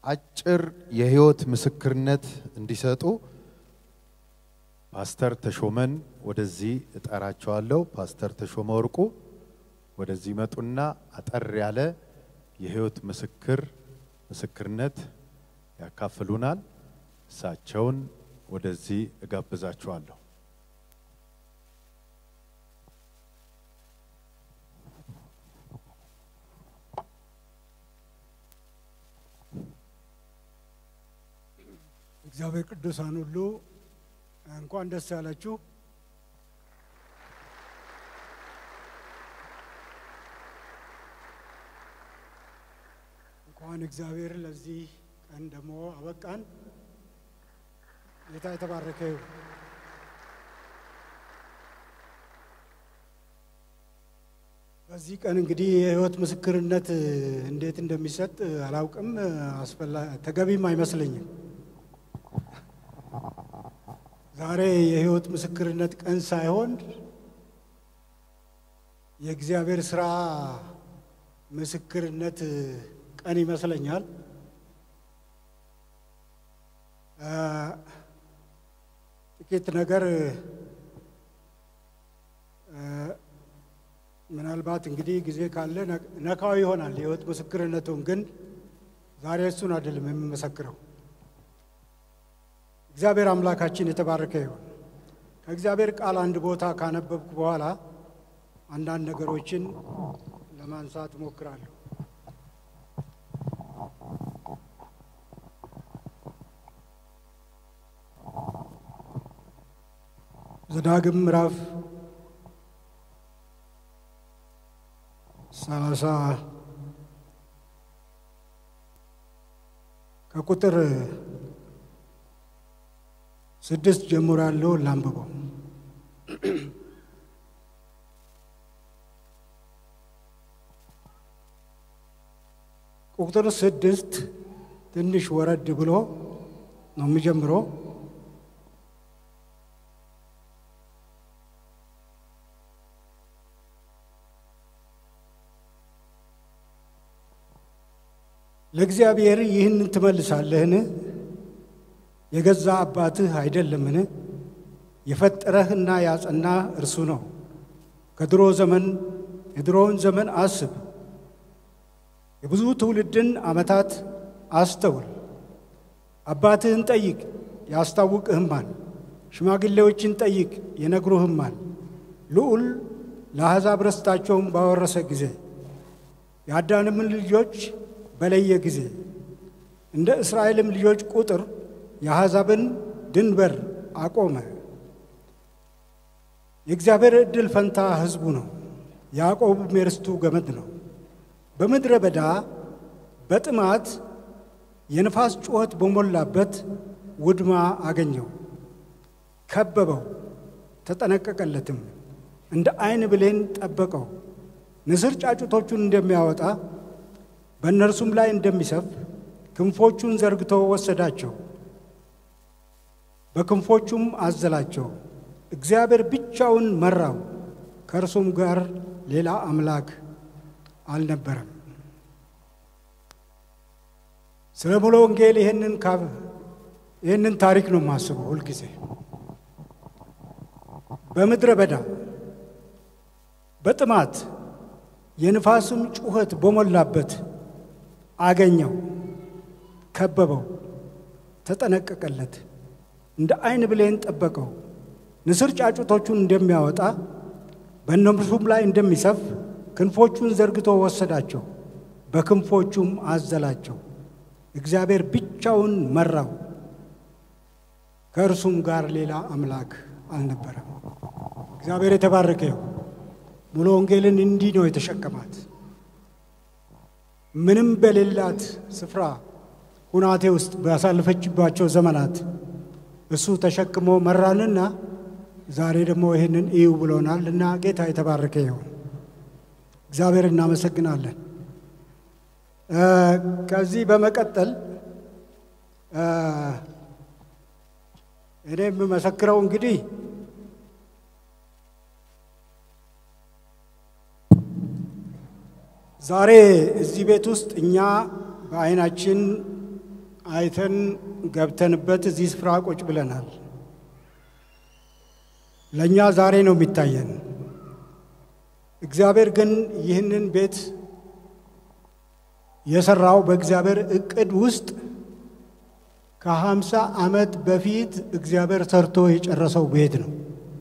አጭር የህይወት ምስክርነት እንዲሰጡ ፓስተር ተሾመን ወደዚህ እጠራቸዋለሁ። ፓስተር ተሾመ ወርቁ ወደዚህ መጡና አጠር ያለ የህይወት ምስክር ምስክርነት ያካፍሉናል። እሳቸውን ወደዚህ እጋብዛችኋለሁ። እግዚአብሔር ቅዱሳን ሁሉ እንኳን ደስ ያላችሁ። እንኳን እግዚአብሔር ለዚህ ቀን ደግሞ አበቃን። ጌታ የተባረከ ይሁን። በዚህ ቀን እንግዲህ የህይወት ምስክርነት እንዴት እንደሚሰጥ አላውቅም፣ አስፈላ ተገቢም አይመስለኝም። ዛሬ የህይወት ምስክርነት ቀን ሳይሆን የእግዚአብሔር ስራ ምስክርነት ቀን ይመስለኛል። ጥቂት ነገር ምናልባት እንግዲህ ጊዜ ካለ ነካው ይሆናል የህይወት ምስክርነቱን። ግን ዛሬ እሱን አይደለም የምመሰክረው። እግዚአብሔር አምላካችን የተባረከ ይሁን። ከእግዚአብሔር ቃል አንድ ቦታ ካነበብኩ በኋላ አንዳንድ ነገሮችን ለማንሳት እሞክራለሁ። ዘዳግም ምዕራፍ ሰላሳ ከቁጥር ስድስት ጀምሮ ያለው ላንብበው። ቁጥር ስድስት ትንሽ ወረድ ብሎ ነው የሚጀምረው። ለእግዚአብሔር ይህንን ትመልሳለህን? የገዛ አባትህ አይደለምን? የፈጠረህና ያጸናህ እርሱ ነው። ከድሮ ዘመን የድሮውን ዘመን አስብ፣ የብዙ ትውልድን ዓመታት አስተውል። አባትህን ጠይቅ ያስታውቅህማል፣ ሽማግሌዎችን ጠይቅ ይነግሩህማል። ልዑል ለአሕዛብ ርስታቸውን ባወረሰ ጊዜ የአዳምን ልጆች በለየ ጊዜ እንደ እስራኤልም ልጆች ቁጥር የአሕዛብን ድንበር አቆመ። የእግዚአብሔር ዕድል ፈንታ ሕዝቡ ነው፣ ያዕቆብም የርስቱ ገመድ ነው። በምድረ በዳ በጥማት የንፋስ ጩኸት በሞላበት ውድማ አገኘው፣ ከበበው፣ ተጠነቀቀለትም፣ እንደ ዓይን ብሌን ጠበቀው። ንስር ጫጩቶቹን እንደሚያወጣ በእነርሱም ላይ እንደሚሰፍ ክንፎቹን ዘርግቶ ወሰዳቸው፣ በክንፎቹም አዘላቸው። እግዚአብሔር ብቻውን መራው፣ ከእርሱም ጋር ሌላ አምላክ አልነበረም። ስለ ሙሉ ወንጌል ይህንን ካብ ይህንን ታሪክ ነው የማስበው ሁልጊዜ በምድረ በዳ በጥማት የንፋስም ጩኸት በሞላበት አገኘው፣ ከበበው፣ ተጠነቀቀለት፣ እንደ ዓይን ብሌን ጠበቀው። ንስር ጫጩቶቹን እንደሚያወጣ በእነርሱም ላይ እንደሚሰፍ ክንፎቹን ዘርግቶ ወሰዳቸው፣ በክንፎቹም አዘላቸው። እግዚአብሔር ብቻውን መራው፣ ከእርሱም ጋር ሌላ አምላክ አልነበረም። እግዚአብሔር የተባረከ ይሁን። ሙሉ ወንጌልን እንዲህ ነው የተሸከማት። ምንም በሌላት ስፍራ ሁናቴ ውስጥ ባሳለፈችባቸው ዘመናት እሱ ተሸክሞ መራንና ዛሬ ደግሞ ይህንን እዩ ብሎናል እና ጌታ የተባረከ ይሁን። እግዚአብሔር እናመሰግናለን። ከዚህ በመቀጠል እኔ የምመሰክረው እንግዲህ ዛሬ እዚህ ቤት ውስጥ እኛ በዓይናችን አይተን ገብተንበት እዚህ ስፍራ ቁጭ ብለናል። ለእኛ ዛሬ ነው የሚታየን። እግዚአብሔር ግን ይህንን ቤት የሰራው በእግዚአብሔር እቅድ ውስጥ ከሀምሳ ዓመት በፊት እግዚአብሔር ሰርቶ የጨረሰው ቤት ነው።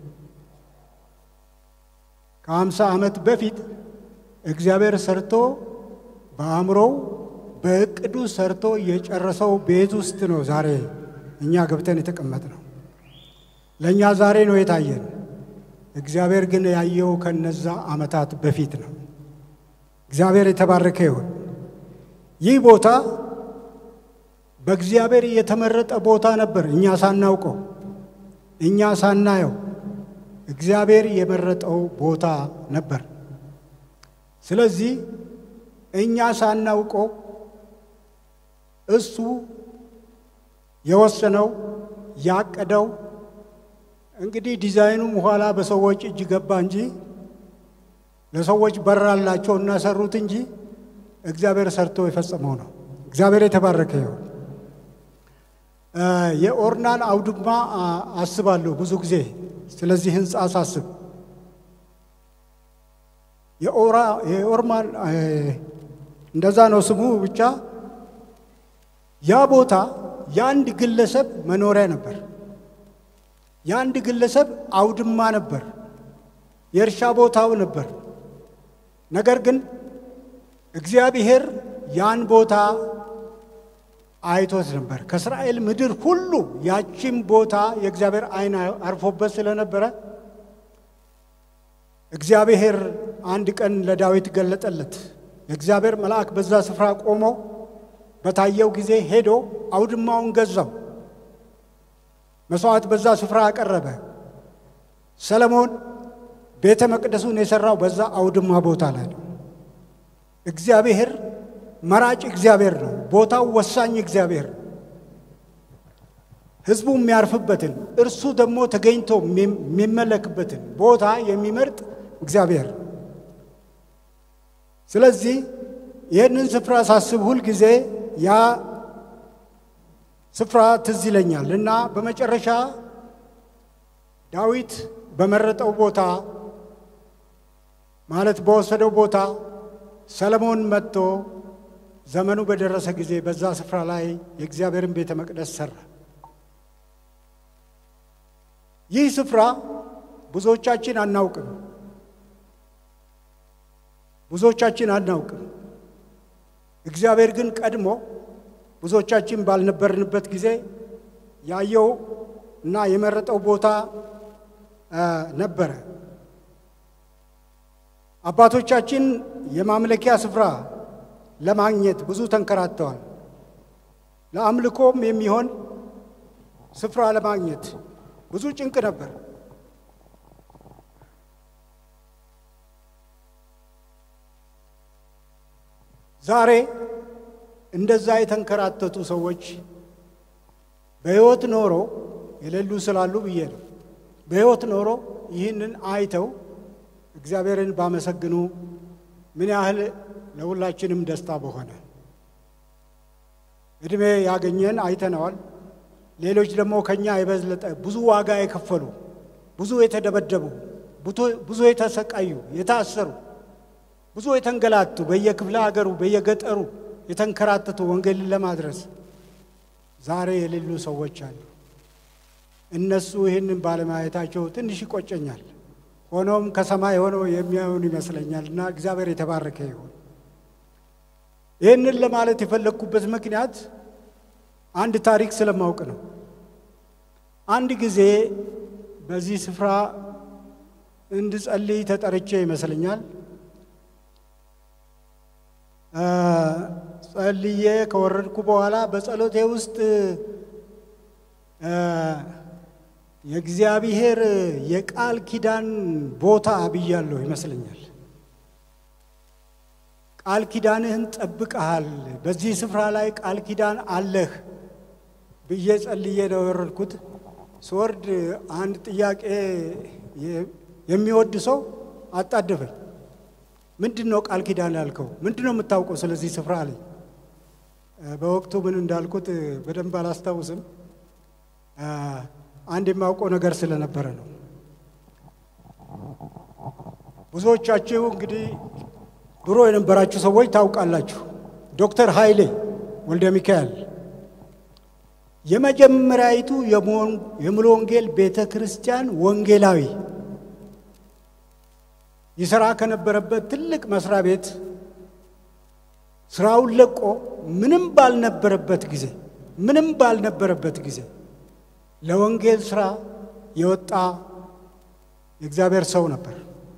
ከሀምሳ ዓመት በፊት እግዚአብሔር ሰርቶ በአእምሮው በእቅዱ ሰርቶ የጨረሰው ቤት ውስጥ ነው ዛሬ እኛ ገብተን የተቀመጥ ነው። ለእኛ ዛሬ ነው የታየን። እግዚአብሔር ግን ያየው ከነዛ ዓመታት በፊት ነው። እግዚአብሔር የተባረከ ይሁን። ይህ ቦታ በእግዚአብሔር የተመረጠ ቦታ ነበር። እኛ ሳናውቀው፣ እኛ ሳናየው እግዚአብሔር የመረጠው ቦታ ነበር። ስለዚህ እኛ ሳናውቀው እሱ የወሰነው ያቀደው እንግዲህ ዲዛይኑም ኋላ በሰዎች እጅ ገባ እንጂ ለሰዎች በራላቸው እና ሰሩት እንጂ እግዚአብሔር ሰርቶ የፈጸመው ነው። እግዚአብሔር የተባረከ ይሁን። የኦርናን አውድማ አስባለሁ ብዙ ጊዜ ስለዚህ ህንፃ ሳስብ የኦርማን እንደዛ ነው ስሙ ብቻ ያ ቦታ የአንድ ግለሰብ መኖሪያ ነበር። የአንድ ግለሰብ አውድማ ነበር። የእርሻ ቦታው ነበር። ነገር ግን እግዚአብሔር ያን ቦታ አይቶት ነበር። ከእስራኤል ምድር ሁሉ ያቺም ቦታ የእግዚአብሔር ዓይን አርፎበት ስለነበረ እግዚአብሔር አንድ ቀን ለዳዊት ገለጠለት። የእግዚአብሔር መልአክ በዛ ስፍራ ቆሞ በታየው ጊዜ ሄዶ አውድማውን ገዛው። መስዋዕት በዛ ስፍራ አቀረበ። ሰለሞን ቤተ መቅደሱን የሠራው በዛ አውድማ ቦታ ላይ ነው። እግዚአብሔር መራጭ እግዚአብሔር ነው። ቦታው ወሳኝ እግዚአብሔር ነው። ሕዝቡ የሚያርፍበትን እርሱ ደግሞ ተገኝቶ የሚመለክበትን ቦታ የሚመርጥ እግዚአብሔር ነው። ስለዚህ ይህንን ስፍራ ሳስብ ሁል ጊዜ ያ ስፍራ ትዝ ይለኛል እና በመጨረሻ ዳዊት በመረጠው ቦታ ማለት በወሰደው ቦታ ሰለሞን መጥቶ ዘመኑ በደረሰ ጊዜ በዛ ስፍራ ላይ የእግዚአብሔርን ቤተ መቅደስ ሰራ። ይህ ስፍራ ብዙዎቻችን አናውቅም፣ ብዙዎቻችን አናውቅም። እግዚአብሔር ግን ቀድሞ ብዙዎቻችን ባልነበርንበት ጊዜ ያየው እና የመረጠው ቦታ ነበረ። አባቶቻችን የማምለኪያ ስፍራ ለማግኘት ብዙ ተንከራተዋል። ለአምልኮም የሚሆን ስፍራ ለማግኘት ብዙ ጭንቅ ነበር። ዛሬ እንደዛ የተንከራተቱ ሰዎች በሕይወት ኖሮ የሌሉ ስላሉ ብዬ ነው። በሕይወት ኖሮ ይህንን አይተው እግዚአብሔርን ባመሰግኑ ምን ያህል ለሁላችንም ደስታ በሆነ። ዕድሜ ያገኘን አይተነዋል። ሌሎች ደግሞ ከኛ የበለጠ ብዙ ዋጋ የከፈሉ ብዙ የተደበደቡ ብዙ የተሰቃዩ የታሰሩ ብዙ የተንገላቱ በየክፍለ ሀገሩ በየገጠሩ የተንከራተቱ ወንጌልን ለማድረስ ዛሬ የሌሉ ሰዎች አሉ። እነሱ ይህንን ባለማየታቸው ትንሽ ይቆጨኛል። ሆኖም ከሰማይ ሆነው የሚያዩን ይመስለኛል እና እግዚአብሔር የተባረከ ይሁን። ይህንን ለማለት የፈለግኩበት ምክንያት አንድ ታሪክ ስለማውቅ ነው። አንድ ጊዜ በዚህ ስፍራ እንድጸልይ ተጠርቼ ይመስለኛል። ጸልዬ ከወረድኩ በኋላ በጸሎቴ ውስጥ የእግዚአብሔር የቃል ኪዳን ቦታ ብያለሁ ይመስለኛል። ቃል ኪዳንህን ጠብቀሃል፣ በዚህ ስፍራ ላይ ቃል ኪዳን አለህ ብዬ ጸልዬ ነው የወረድኩት። ስወርድ አንድ ጥያቄ የሚወድ ሰው አጣደፈኝ። ምንድን ነው ቃል ኪዳን ያልከው? ምንድን ነው የምታውቀው ስለዚህ ስፍራ አለኝ። በወቅቱ ምን እንዳልኩት በደንብ አላስታውስም። አንድ የማውቀው ነገር ስለነበረ ነው። ብዙዎቻችሁ እንግዲህ ድሮ የነበራችሁ ሰዎች ታውቃላችሁ። ዶክተር ኃይሌ ወልደ ሚካኤል የመጀመሪያይቱ የሙሉ ወንጌል ቤተ ክርስቲያን ወንጌላዊ ይሰራ ከነበረበት ትልቅ መስሪያ ቤት ስራውን ለቆ ምንም ባልነበረበት ጊዜ ምንም ባልነበረበት ጊዜ ለወንጌል ስራ የወጣ የእግዚአብሔር ሰው ነበር።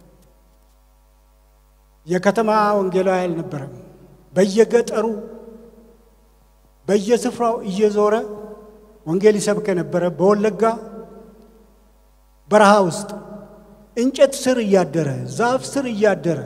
የከተማ ወንጌላዊ አልነበረም። በየገጠሩ በየስፍራው እየዞረ ወንጌል ይሰብክ የነበረ በወለጋ በረሃ ውስጥ እንጨት ስር እያደረ ዛፍ ስር እያደረ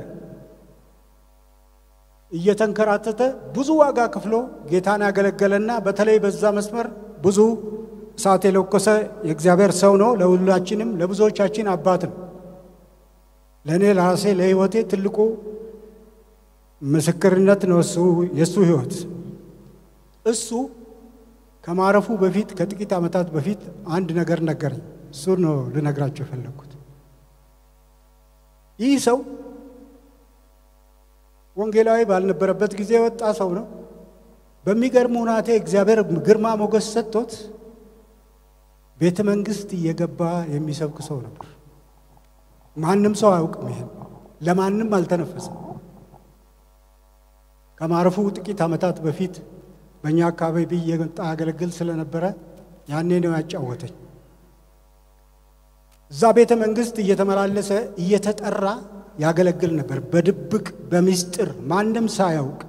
እየተንከራተተ ብዙ ዋጋ ከፍሎ ጌታን ያገለገለና በተለይ በዛ መስመር ብዙ እሳት የለኮሰ የእግዚአብሔር ሰው ነው። ለሁላችንም ለብዙዎቻችን አባት ነው። ለእኔ ለራሴ ለሕይወቴ ትልቁ ምስክርነት ነው እሱ የእሱ ሕይወት እሱ ከማረፉ በፊት ከጥቂት ዓመታት በፊት አንድ ነገር ነገረኝ። እሱ ነው ልነግራቸው የፈለግኩት። ይህ ሰው ወንጌላዊ ባልነበረበት ጊዜ የወጣ ሰው ነው። በሚገርም ሁናቴ እግዚአብሔር ግርማ ሞገስ ሰጥቶት ቤተ መንግስት እየገባ የሚሰብክ ሰው ነበር። ማንም ሰው አያውቅም። ይሄን ለማንም አልተነፈሰም። ከማረፉ ጥቂት ዓመታት በፊት በእኛ አካባቢ እየመጣ ያገለግል ስለነበረ ያኔ ነው ያጫወተኝ። እዛ ቤተ መንግስት እየተመላለሰ እየተጠራ ያገለግል ነበር፣ በድብቅ በምስጢር ማንም ሳያውቅ።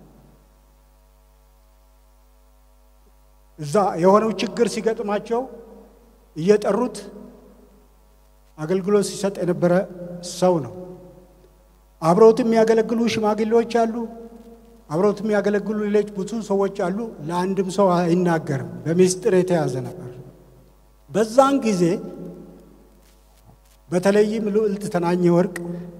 እዛ የሆነው ችግር ሲገጥማቸው እየጠሩት አገልግሎት ሲሰጥ የነበረ ሰው ነው። አብረውት የሚያገለግሉ ሽማግሌዎች አሉ። አብረውት የሚያገለግሉ ሌሎች ብዙ ሰዎች አሉ። ለአንድም ሰው አይናገርም፣ በምስጢር የተያዘ ነበር። በዛን ጊዜ በተለይም ልዕልት ተናኘ ወርቅ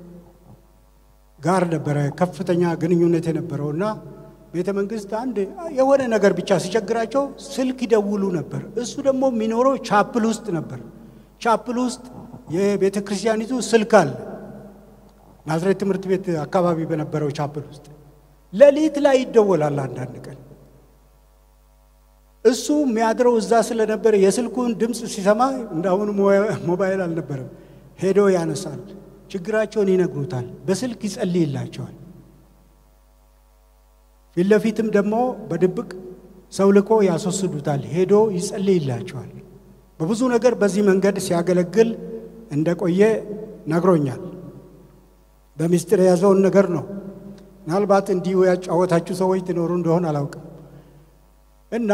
ጋር ነበረ ከፍተኛ ግንኙነት የነበረው እና ቤተ መንግስት አንድ የሆነ ነገር ብቻ ሲቸግራቸው ስልክ ይደውሉ ነበር። እሱ ደግሞ የሚኖረው ቻፕል ውስጥ ነበር። ቻፕል ውስጥ የቤተ ክርስቲያኒቱ ስልክ አለ። ናዝሬት ትምህርት ቤት አካባቢ በነበረው ቻፕል ውስጥ ሌሊት ላይ ይደወላል። አንዳንድ ቀን እሱ የሚያድረው እዛ ስለነበረ የስልኩን ድምፅ ሲሰማ እንዳሁኑ ሞባይል አልነበረም። ሄዶ ያነሳል። ችግራቸውን ይነግሩታል። በስልክ ይጸልይላቸዋል። ፊት ለፊትም ደግሞ በድብቅ ሰው ልኮ ያስወስዱታል። ሄዶ ይጸልይላቸዋል። በብዙ ነገር በዚህ መንገድ ሲያገለግል እንደቆየ ነግሮኛል። በምስጢር የያዘውን ነገር ነው። ምናልባት እንዲሁ ያጫወታችሁ ሰዎች ትኖሩ እንደሆን አላውቅም እና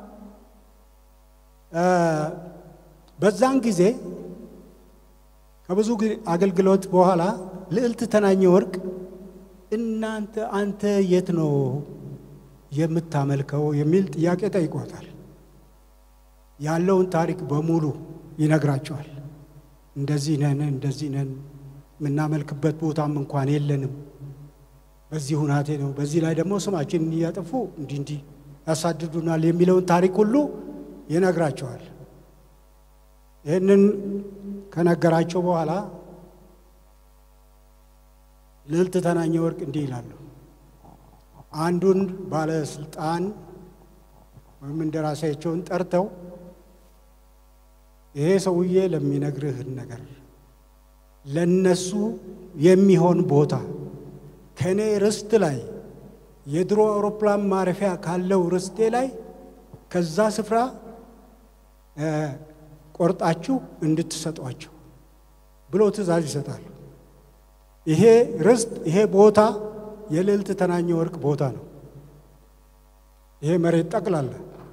በዛን ጊዜ ከብዙ አገልግሎት በኋላ ልዕልት ተናኘ ወርቅ እናንተ አንተ የት ነው የምታመልከው የሚል ጥያቄ ጠይቆታል። ያለውን ታሪክ በሙሉ ይነግራቸዋል። እንደዚህ ነን፣ እንደዚህ ነን፣ የምናመልክበት ቦታም እንኳን የለንም፣ በዚህ ሁናቴ ነው፣ በዚህ ላይ ደግሞ ስማችንን እያጠፉ እንዲህ እንዲህ ያሳድዱናል የሚለውን ታሪክ ሁሉ ይነግራቸዋል። ይህንን ከነገራቸው በኋላ ልዕልት ተናኘ ወርቅ እንዲህ ይላሉ። አንዱን ባለስልጣን ወይም እንደራሴያቸውን ጠርተው ይሄ ሰውዬ ለሚነግርህን ነገር ለነሱ የሚሆን ቦታ ከእኔ ርስት ላይ የድሮ አውሮፕላን ማረፊያ ካለው ርስቴ ላይ ከዛ ስፍራ ቆርጣችሁ እንድትሰጧቸው ብሎ ትእዛዝ ይሰጣሉ። ይሄ ርስት ይሄ ቦታ የልዕልት ተናኘ ወርቅ ቦታ ነው። ይሄ መሬት ጠቅላላ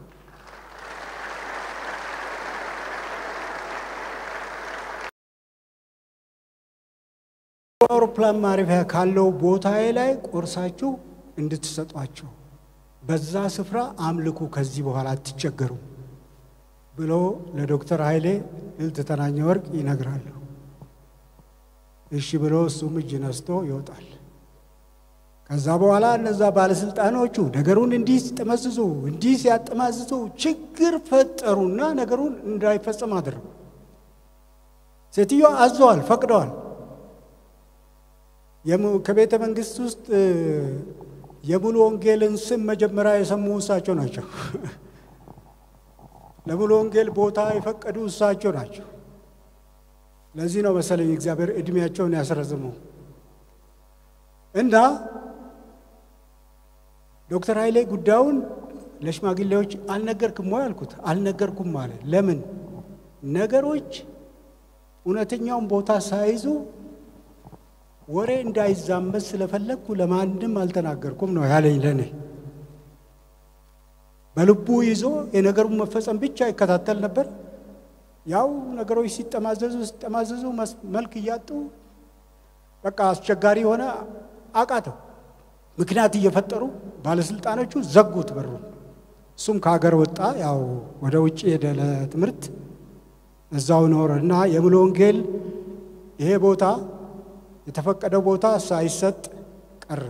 አውሮፕላን ማረፊያ ካለው ቦታዬ ላይ ቆርሳችሁ እንድትሰጧቸው በዛ ስፍራ አምልኩ፣ ከዚህ በኋላ አትቸገሩ ብሎ ለዶክተር ኃይሌ ልዕልት ተናኘ ወርቅ ይነግራሉ። እሺ ብሎ እሱም እጅ ነስቶ ይወጣል። ከዛ በኋላ እነዛ ባለስልጣኖቹ ነገሩን እንዲህ ሲጠመዝዙ እንዲህ ሲያጠማዝዙ ችግር ፈጠሩና ነገሩን እንዳይፈጸም አደረጉ። ሴትዮ አዘዋል፣ ፈቅደዋል። ከቤተ መንግስት ውስጥ የሙሉ ወንጌልን ስም መጀመሪያ የሰሙ እሳቸው ናቸው። ለሙሉ ወንጌል ቦታ የፈቀዱ እሳቸው ናቸው። ለዚህ ነው መሰለኝ እግዚአብሔር እድሜያቸውን ያስረዝመው እና ዶክተር ኃይሌ ጉዳዩን ለሽማግሌዎች አልነገርክም ወይ አልኩት። አልነገርኩም አለ። ለምን ነገሮች እውነተኛውን ቦታ ሳይዙ ወሬ እንዳይዛመት ስለፈለግኩ ለማንም አልተናገርኩም ነው ያለኝ። ለእኔ በልቡ ይዞ የነገሩን መፈጸም ብቻ ይከታተል ነበር። ያው ነገሮች ሲጠማዘዙ ሲጠማዘዙ መልክ እያጡ በቃ አስቸጋሪ የሆነ አቃተው። ምክንያት እየፈጠሩ ባለስልጣኖቹ ዘጉት በሩን። እሱም ከሀገር ወጣ። ያው ወደ ውጭ ሄደ ለትምህርት፣ እዛው ኖረ እና የሙሉ ወንጌል ይሄ ቦታ የተፈቀደው ቦታ ሳይሰጥ ቀረ።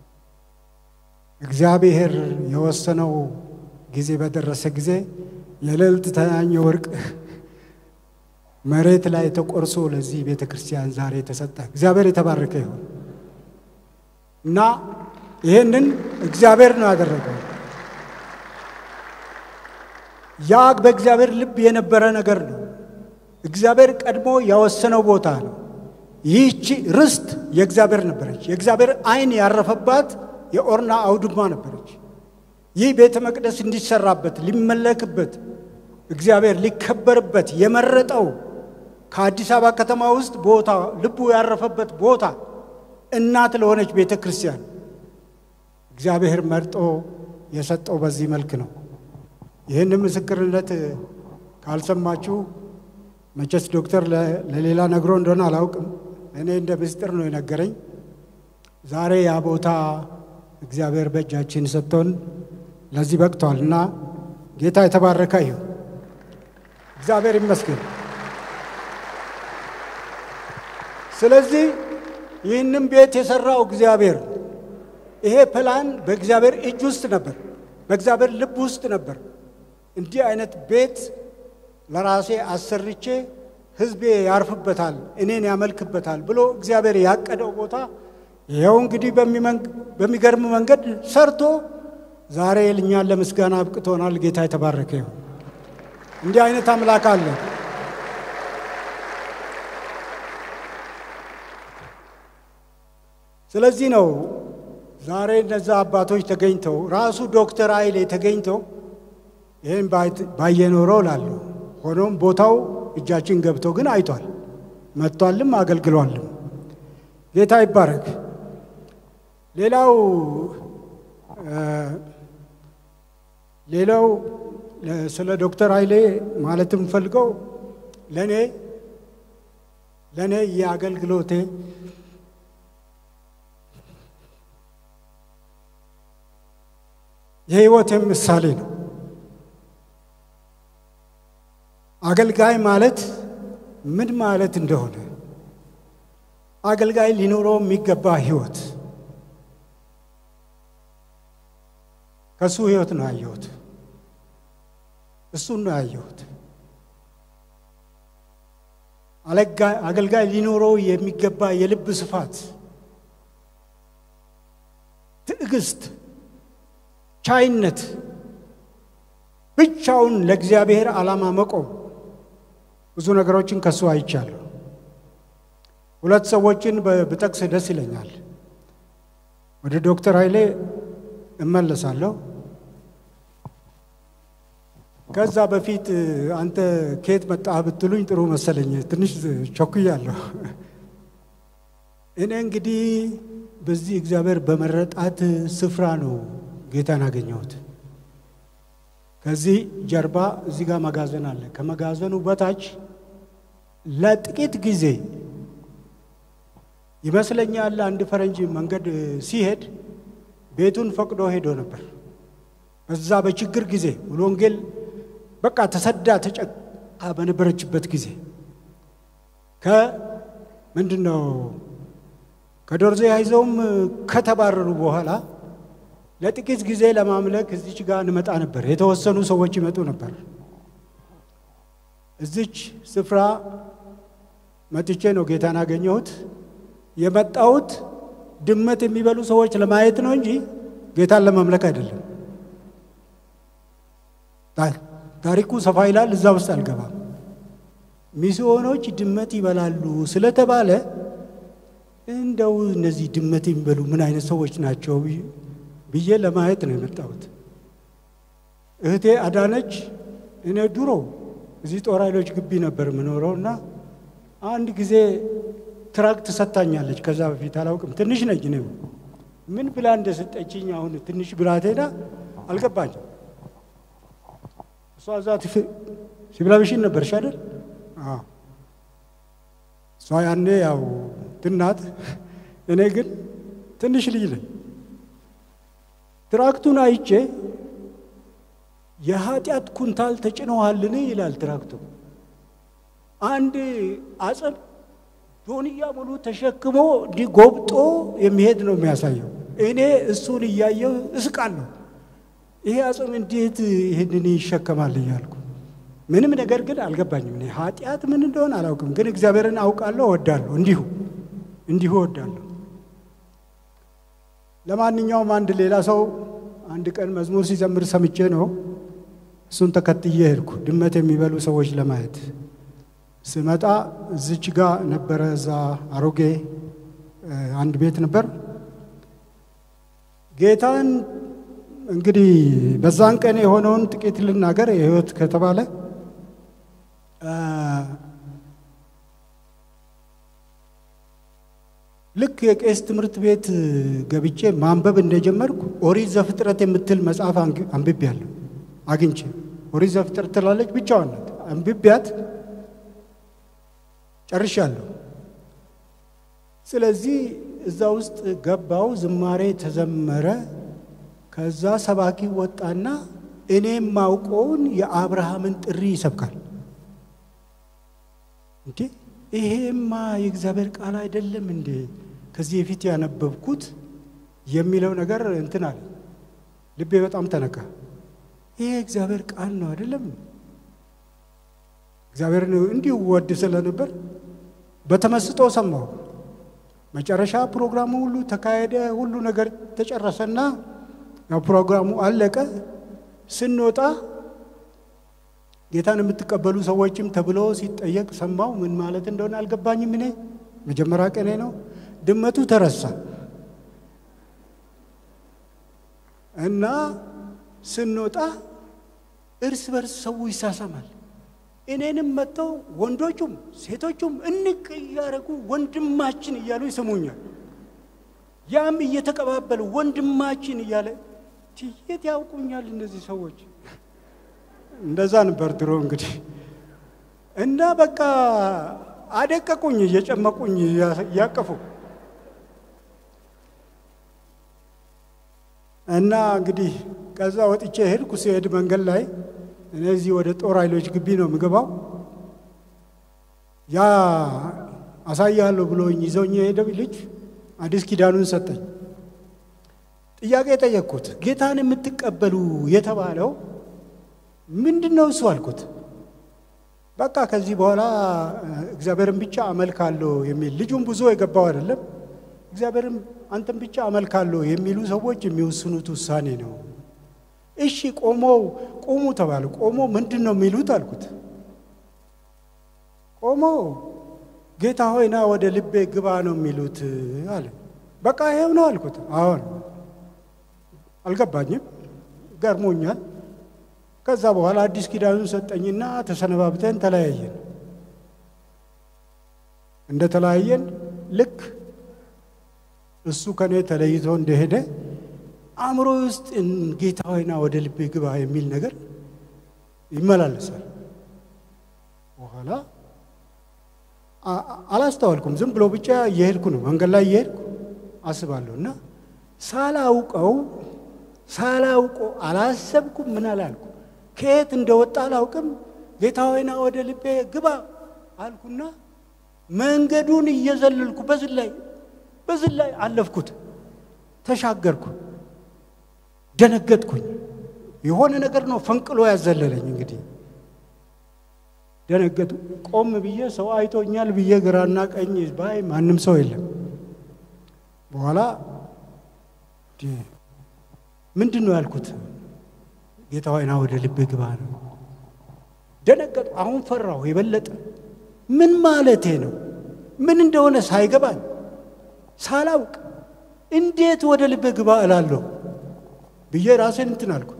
እግዚአብሔር የወሰነው ጊዜ በደረሰ ጊዜ የልዕልት ተናኘ ወርቅ መሬት ላይ ተቆርሶ ለዚህ ቤተ ክርስቲያን ዛሬ ተሰጠ። እግዚአብሔር የተባረከ ይሁን እና ይህንን እግዚአብሔር ነው ያደረገው። ያ በእግዚአብሔር ልብ የነበረ ነገር ነው። እግዚአብሔር ቀድሞ ያወሰነው ቦታ ነው። ይህቺ ርስት የእግዚአብሔር ነበረች። የእግዚአብሔር ዓይን ያረፈባት የኦርና አውድማ ነበረች። ይህ ቤተ መቅደስ እንዲሰራበት ሊመለክበት እግዚአብሔር ሊከበርበት የመረጠው ከአዲስ አበባ ከተማ ውስጥ ቦታ ልቡ ያረፈበት ቦታ እናት ለሆነች ቤተ ክርስቲያን እግዚአብሔር መርጦ የሰጠው በዚህ መልክ ነው። ይህን ምስክርነት ካልሰማችሁ መቼስ ዶክተር ለሌላ ነግሮ እንደሆነ አላውቅም። እኔ እንደ ምስጢር ነው የነገረኝ። ዛሬ ያ ቦታ እግዚአብሔር በእጃችን ሰጥቶን ለዚህ በቅቷል እና ጌታ የተባረከ ይሁን። እግዚአብሔር ይመስገን። ስለዚህ ይህንም ቤት የሰራው እግዚአብሔር ይሄ ፕላን በእግዚአብሔር እጅ ውስጥ ነበር፣ በእግዚአብሔር ልብ ውስጥ ነበር። እንዲህ አይነት ቤት ለራሴ አሰርቼ ሕዝቤ ያርፍበታል፣ እኔን ያመልክበታል ብሎ እግዚአብሔር ያቀደው ቦታ ይኸው እንግዲህ በሚገርም መንገድ ሰርቶ ዛሬ እኛን ለምስጋና አብቅቶናል። ጌታ የተባረከ ይሁን። እንዲህ አይነት አምላክ አለ። ስለዚህ ነው ዛሬ እነዛ አባቶች ተገኝተው ራሱ ዶክተር ኃይሌ ተገኝተው ይህን ባየኖረው ላለሁ ሆኖም ቦታው እጃችን ገብቶ ግን አይቷል፣ መጥቷልም አገልግሏልም። ጌታ ይባረክ። ሌላው ሌላው ስለ ዶክተር ኃይሌ ማለት የምፈልገው ለእኔ ለእኔ የአገልግሎቴ የሕይወቴም ምሳሌ ነው። አገልጋይ ማለት ምን ማለት እንደሆነ አገልጋይ ሊኖረው የሚገባ ሕይወት ከእሱ ሕይወት ነው ያየሁት። እሱን ነው ያየሁት። አገልጋይ ሊኖረው የሚገባ የልብ ስፋት፣ ትዕግስት፣ ቻይነት፣ ብቻውን ለእግዚአብሔር ዓላማ መቆም ብዙ ነገሮችን ከሱ አይቻለሁ። ሁለት ሰዎችን ብጠቅስ ደስ ይለኛል። ወደ ዶክተር ኃይሌ እመለሳለሁ። ከዛ በፊት አንተ ከየት መጣህ ብትሉኝ ጥሩ መሰለኝ። ትንሽ ቸኩያለሁ። እኔ እንግዲህ በዚህ እግዚአብሔር በመረጣት ስፍራ ነው ጌታን አገኘሁት። ከዚህ ጀርባ እዚህ ጋር መጋዘን አለ። ከመጋዘኑ በታች ለጥቂት ጊዜ ይመስለኛል አንድ ፈረንጅ መንገድ ሲሄድ ቤቱን ፈቅዶ ሄዶ ነበር። በዛ በችግር ጊዜ ሙሉ ወንጌል በቃ ተሰዳ ተጨቃ በነበረችበት ጊዜ ከምንድን ነው ከዶርዜ አይዘውም ከተባረሩ በኋላ ለጥቂት ጊዜ ለማምለክ እዚች ጋር እንመጣ ነበር። የተወሰኑ ሰዎች ይመጡ ነበር። እዚች ስፍራ መጥቼ ነው ጌታን አገኘሁት። የመጣሁት ድመት የሚበሉ ሰዎች ለማየት ነው እንጂ ጌታን ለማምለክ አይደለም። ታሪኩ ሰፋ ይላል፣ እዛ ውስጥ አልገባም። ሚስዮኖች ድመት ይበላሉ ስለተባለ እንደው እነዚህ ድመት የሚበሉ ምን አይነት ሰዎች ናቸው ብዬ ለማየት ነው የመጣሁት። እህቴ አዳነች እኔ ድሮ እዚህ ጦር ኃይሎች ግቢ ነበር የምኖረው እና አንድ ጊዜ ትራክት ሰጥታኛለች። ከዛ በፊት አላውቅም። ትንሽ ነኝ እኔ ምን ብላ እንደሰጠችኝ አሁን ትንሽ ብላቴና አልገባኝም። እሷ እዛ ሲብላብሽን ነበርሽ አይደል? እሷ ያኔ ያው ትናት፣ እኔ ግን ትንሽ ልጅ ነኝ። ትራክቱን አይቼ የኃጢአት ኩንታል ተጭነዋልን ይላል ትራክቱ። አንድ አጽም ዶንያ ሙሉ ተሸክሞ እንዲህ ጎብጦ የሚሄድ ነው የሚያሳየው። እኔ እሱን እያየው እስቃለሁ። ይሄ አጽም እንዴት ይህንን ይሸከማል እያልኩ ምንም ነገር ግን አልገባኝም። እኔ ኃጢአት ምን እንደሆነ አላውቅም፣ ግን እግዚአብሔርን አውቃለሁ፣ እወዳለሁ። እንዲሁ እንዲሁ እወዳለሁ። ለማንኛውም አንድ ሌላ ሰው አንድ ቀን መዝሙር ሲዘምር ሰምቼ ነው እሱን ተከትዬ ሄድኩ ድመት የሚበሉ ሰዎች ለማየት ስመጣ እዚች ጋ ነበረ። እዛ አሮጌ አንድ ቤት ነበር። ጌታን እንግዲህ በዛን ቀን የሆነውን ጥቂት ልናገር። የህይወት ከተባለ ልክ የቄስ ትምህርት ቤት ገብቼ ማንበብ እንደጀመርኩ ኦሪት ዘፍጥረት የምትል መጽሐፍ አንብቤያለሁ አግኝቼ። ኦሪት ዘፍጥረት ትላለች ብቻዋን ናት። አንብቤያት ጨርሻለሁ። ስለዚህ እዛ ውስጥ ገባው፣ ዝማሬ ተዘመረ። ከዛ ሰባኪ ወጣና እኔም ማውቀውን የአብርሃምን ጥሪ ይሰብካል። እንዴ ይሄማ የእግዚአብሔር ቃል አይደለም እንዴ? ከዚህ በፊት ያነበብኩት የሚለው ነገር እንትን አለ። ልቤ በጣም ተነካ። ይሄ እግዚአብሔር ቃል ነው አይደለም? እግዚአብሔርን እንዲሁ ወድ ስለነበር በተመስጦ ሰማሁ። መጨረሻ ፕሮግራሙ ሁሉ ተካሄደ። ሁሉ ነገር ተጨረሰና ያው ፕሮግራሙ አለቀ። ስንወጣ ጌታን የምትቀበሉ ሰዎችም ተብሎ ሲጠየቅ ሰማው። ምን ማለት እንደሆነ አልገባኝም። እኔ መጀመሪያ ቀኔ ነው። ድመቱ ተረሳ እና ስንወጣ እርስ በርስ ሰው ይሳሳማል። እኔንም መጥተው ወንዶቹም ሴቶቹም እንቅ እያደረጉ ወንድማችን እያሉ ይስሙኛል። ያም እየተቀባበሉ ወንድማችን እያለ ትየት ያውቁኛል እነዚህ ሰዎች። እንደዛ ነበር ድሮ እንግዲህ እና በቃ አደቀቁኝ፣ እየጨመቁኝ እያቀፉ እና እንግዲህ ከዛ ወጥቼ ሄድኩ። ሲሄድ መንገድ ላይ እነዚህ ወደ ጦር ኃይሎች ግቢ ነው የምገባው። ያ አሳያለሁ ብሎኝ ይዘውኝ የሄደው ልጅ አዲስ ኪዳኑን ሰጠኝ። ጥያቄ የጠየቅኩት ጌታን የምትቀበሉ የተባለው ምንድን ነው እሱ አልኩት። በቃ ከዚህ በኋላ እግዚአብሔርን ብቻ አመልካለሁ የሚል ልጁም ብዙ የገባው አይደለም። እግዚአብሔርን አንተን ብቻ አመልካለሁ የሚሉ ሰዎች የሚወስኑት ውሳኔ ነው። እሺ ቆመው ቆሙ ተባለ። ቆሞ ምንድን ነው የሚሉት አልኩት። ቆሞ ጌታ ሆይና ወደ ልቤ ግባ ነው የሚሉት አለ። በቃ ይሄው ነው አልኩት። አሁን አልገባኝም፣ ገርሞኛል። ከዛ በኋላ አዲስ ኪዳኑን ሰጠኝና ተሰነባብተን ተለያየን። እንደ ተለያየን ልክ እሱ ከኔ ተለይቶ እንደሄደ አእምሮ ውስጥ ጌታ ሆይና ወደ ልቤ ግባ የሚል ነገር ይመላለሳል። በኋላ አላስተዋልኩም። ዝም ብሎ ብቻ እየሄድኩ ነው፣ መንገድ ላይ እየሄድኩ አስባለሁ እና ሳላውቀው ሳላውቀው አላሰብኩም፣ ምን አላልኩ፣ ከየት እንደወጣ አላውቅም። ጌታ ሆይና ወደ ልቤ ግባ አልኩና መንገዱን እየዘለልኩ በዝላይ በዚህ ላይ አለፍኩት፣ ተሻገርኩ፣ ደነገጥኩኝ። የሆነ ነገር ነው ፈንቅሎ ያዘለለኝ። እንግዲህ ደነገጡ። ቆም ብዬ ሰው አይቶኛል ብዬ ግራና ቀኝ ባይ ማንም ሰው የለም። በኋላ ምንድን ነው ያልኩት? ጌታ ሆይ ና ወደ ልብ ግባ ነው። ደነገጡ። አሁን ፈራሁ የበለጠ ምን ማለቴ ነው? ምን እንደሆነ ሳይገባኝ ሳላውቅ እንዴት ወደ ልብ ግባ እላለሁ ብዬ ራሴን እንትን አልኩ።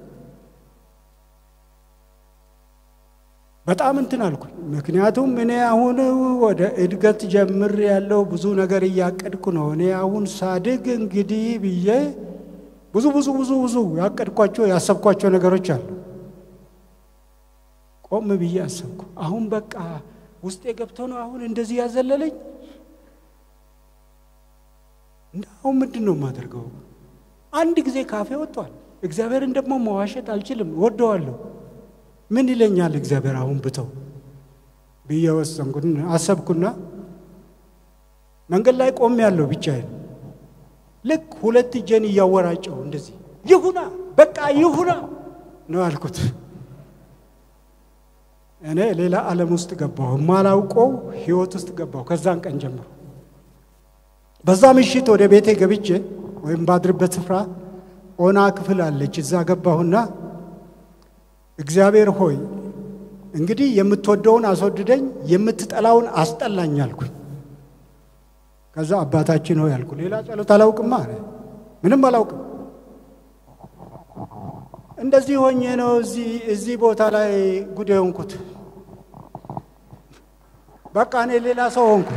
በጣም እንትን አልኩኝ። ምክንያቱም እኔ አሁን ወደ እድገት ጀምር ያለው ብዙ ነገር እያቀድኩ ነው። እኔ አሁን ሳድግ እንግዲህ ብዬ ብዙ ብዙ ብዙ ብዙ ያቀድኳቸው ያሰብኳቸው ነገሮች አሉ። ቆም ብዬ አሰብኩ። አሁን በቃ ውስጤ ገብቶ ነው አሁን እንደዚህ ያዘለለኝ። እንደ አሁን ምንድን ነው የማደርገው? አንድ ጊዜ ካፌ ወጥቷል። እግዚአብሔርን ደግሞ መዋሸት አልችልም፣ ወደዋለሁ። ምን ይለኛል እግዚአብሔር አሁን ብተው ብዬ ወሰንኩ። አሰብኩና መንገድ ላይ ቆም ያለው ብቻዬን ልክ ሁለት እጄን እያወራጨው እንደዚህ ይሁና በቃ ይሁና ነው አልኩት። እኔ ሌላ ዓለም ውስጥ ገባሁ፣ የማላውቀው ህይወት ውስጥ ገባሁ። ከዛን ቀን ጀምሮ በዛ ምሽት ወደ ቤቴ ገብቼ ወይም ባድርበት ስፍራ ኦና ክፍል አለች። እዛ ገባሁና እግዚአብሔር ሆይ እንግዲህ የምትወደውን አስወድደኝ፣ የምትጠላውን አስጠላኝ አልኩኝ። ከዛ አባታችን ሆይ አልኩ። ሌላ ጸሎት አላውቅማ አለ። ምንም አላውቅም። እንደዚህ ሆኜ ነው እዚህ እዚህ ቦታ ላይ ጉድ የሆንኩት። በቃ እኔ ሌላ ሰው ሆንኩ።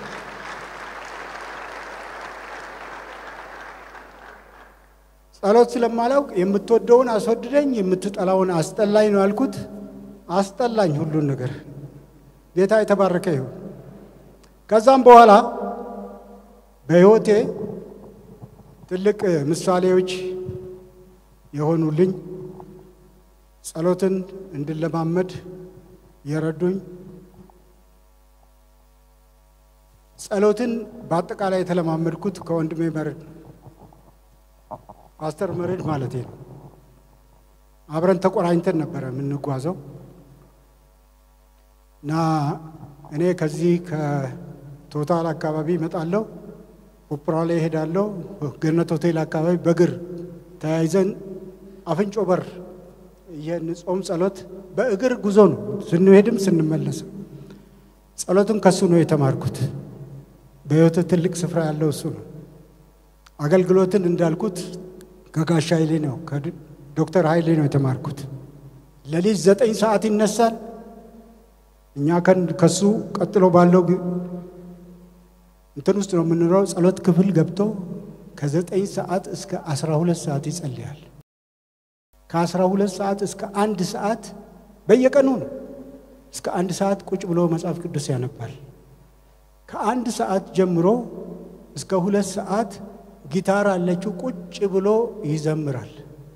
ጸሎት ስለማላውቅ የምትወደውን አስወድደኝ፣ የምትጠላውን አስጠላኝ ነው ያልኩት። አስጠላኝ ሁሉን ነገር። ጌታ የተባረከ ይሁን። ከዛም በኋላ በሕይወቴ ትልቅ ምሳሌዎች የሆኑልኝ ጸሎትን እንድለማመድ የረዱኝ ጸሎትን በአጠቃላይ የተለማመድኩት ከወንድሜ መርድ ፓስተር መርድ ማለቴ ነው። አብረን ተቆራኝተን ነበረ የምንጓዘው እና እኔ ከዚህ ከቶታል አካባቢ እመጣለሁ፣ ኦፕራ ላይ እሄዳለሁ። ገነት ሆቴል አካባቢ በእግር ተያይዘን አፍንጮ በር ይህን ጾም ጸሎት በእግር ጉዞ ነው ስንሄድም ስንመለስም። ጸሎቱን ከሱ ነው የተማርኩት። በሕይወት ትልቅ ስፍራ ያለው እሱ ነው። አገልግሎትን እንዳልኩት ከጋሻ ኃይሌ ነው ከዶክተር ኃይሌ ነው የተማርኩት። ሌሊት ዘጠኝ ሰዓት ይነሳል። እኛ ከሱ ቀጥሎ ባለው እንትን ውስጥ ነው የምንኖረው። ጸሎት ክፍል ገብቶ ከዘጠኝ ሰዓት እስከ አስራ ሁለት ሰዓት ይጸልያል። ከአስራ ሁለት ሰዓት እስከ አንድ ሰዓት በየቀኑ ነው። እስከ አንድ ሰዓት ቁጭ ብሎ መጽሐፍ ቅዱስ ያነባል። ከአንድ ሰዓት ጀምሮ እስከ ሁለት ሰዓት ጊታር አለችው ቁጭ ብሎ ይዘምራል።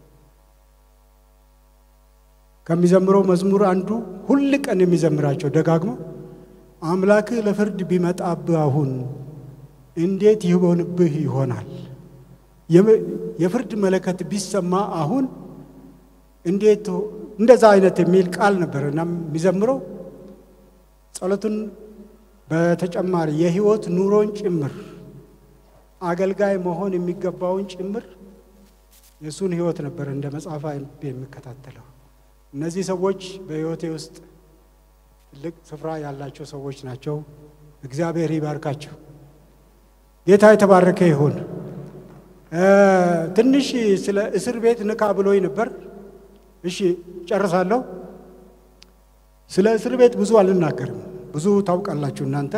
ከሚዘምረው መዝሙር አንዱ ሁል ቀን የሚዘምራቸው ደጋግሞ አምላክህ ለፍርድ ቢመጣብህ አሁን እንዴት ይሆንብህ ይሆናል? የፍርድ መለከት ቢሰማ አሁን እንዴት እንደዛ አይነት የሚል ቃል ነበር እና የሚዘምረው ጸሎቱን በተጨማሪ የህይወት ኑሮን ጭምር አገልጋይ መሆን የሚገባውን ጭምር የእሱን ህይወት ነበር እንደ መጽሐፍ የሚከታተለው። እነዚህ ሰዎች በህይወቴ ውስጥ ትልቅ ስፍራ ያላቸው ሰዎች ናቸው። እግዚአብሔር ይባርካቸው። ጌታ የተባረከ ይሁን። ትንሽ ስለ እስር ቤት ንካ ብሎኝ ነበር። እሺ ጨርሳለሁ። ስለ እስር ቤት ብዙ አልናገርም። ብዙ ታውቃላችሁ እናንተ።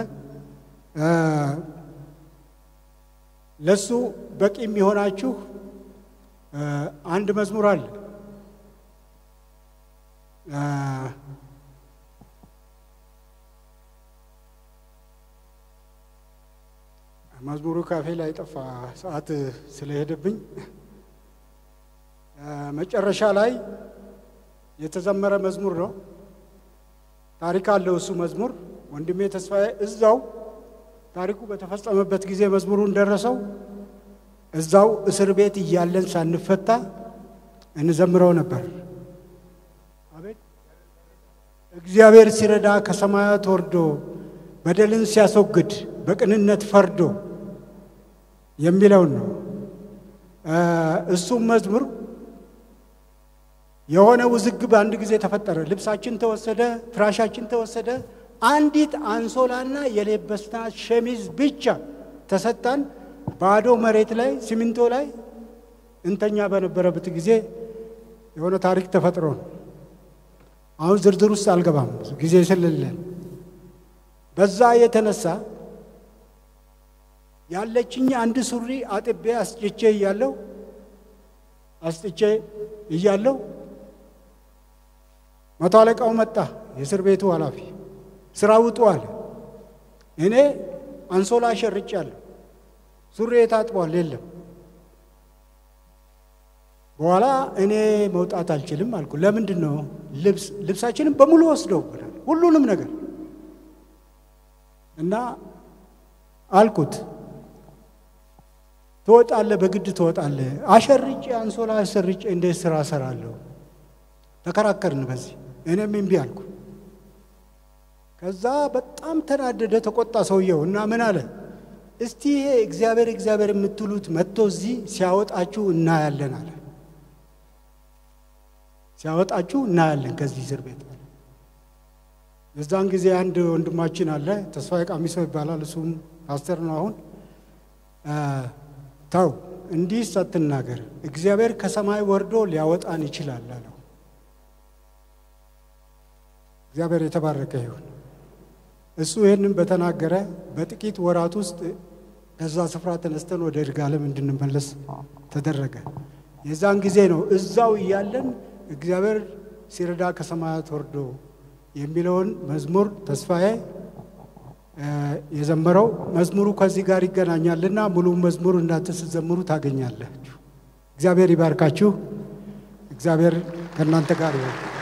ለሱ በቂ የሚሆናችሁ አንድ መዝሙር አለ። መዝሙሩ ካፌ ላይ ጠፋ፣ ሰዓት ስለሄደብኝ። መጨረሻ ላይ የተዘመረ መዝሙር ነው። ታሪክ አለው እሱ መዝሙር። ወንድሜ ተስፋዬ እዛው ታሪኩ በተፈጸመበት ጊዜ መዝሙሩን ደረሰው። እዛው እስር ቤት እያለን ሳንፈታ እንዘምረው ነበር። አቤት እግዚአብሔር ሲረዳ ከሰማያት ወርዶ በደልን ሲያስወግድ በቅንነት ፈርዶ የሚለውን ነው። እሱም መዝሙር የሆነ ውዝግብ አንድ ጊዜ ተፈጠረ። ልብሳችን ተወሰደ፣ ፍራሻችን ተወሰደ። አንዲት አንሶላና የለበስናት ሸሚዝ ብቻ ተሰጣን። ባዶ መሬት ላይ ሲሚንቶ ላይ እንተኛ በነበረበት ጊዜ የሆነ ታሪክ ተፈጥሮ ነው። አሁን ዝርዝር ውስጥ አልገባም ጊዜ ስለሌለን። በዛ የተነሳ ያለችኝ አንድ ሱሪ አጥቤ አስጭቼ እያለው አስጥቼ እያለው መቶ አለቃው መጣ፣ የእስር ቤቱ ኃላፊ ስራ ውጡ አለ። እኔ አንሶላ ሸርጫለሁ፣ ሱሪ ታጥቧል፣ የለም። በኋላ እኔ መውጣት አልችልም አልኩ። ለምንድን ነው? ልብስ ልብሳችንን በሙሉ ወስደውብናል፣ ሁሉንም ነገር እና አልኩት ትወጣለህ፣ በግድ ትወጣለህ። አሸርጬ አንሶላ አሸርጬ እንዴት ስራ እሰራለሁ? ተከራከርን በዚህ እኔም እምቢ አልኩ። ከዛ በጣም ተናደደ፣ ተቆጣ ሰውየው እና ምን አለ፣ እስቲ ይሄ እግዚአብሔር እግዚአብሔር የምትሉት መጥቶ እዚህ ሲያወጣችሁ እናያለን አለ። ሲያወጣችሁ እናያለን ከዚህ እስር ቤት አለ። የዛን ጊዜ አንድ ወንድማችን አለ፣ ተስፋዬ ቃሚሶ ይባላል። እሱም ፓስተር ነው አሁን ተው እንዲህ ሳትናገር እግዚአብሔር ከሰማይ ወርዶ ሊያወጣን ይችላል አለው። እግዚአብሔር የተባረከ ይሁን። እሱ ይህንን በተናገረ በጥቂት ወራት ውስጥ ከዛ ስፍራ ተነስተን ወደ ይርጋለም እንድንመለስ ተደረገ። የዛን ጊዜ ነው እዛው እያለን እግዚአብሔር ሲረዳ ከሰማያት ወርዶ የሚለውን መዝሙር ተስፋዬ የዘመረው መዝሙሩ ከዚህ ጋር ይገናኛልና ሙሉ መዝሙር እናንተ ስትዘምሩ ታገኛላችሁ። እግዚአብሔር ይባርካችሁ። እግዚአብሔር ከእናንተ ጋር ይሆን።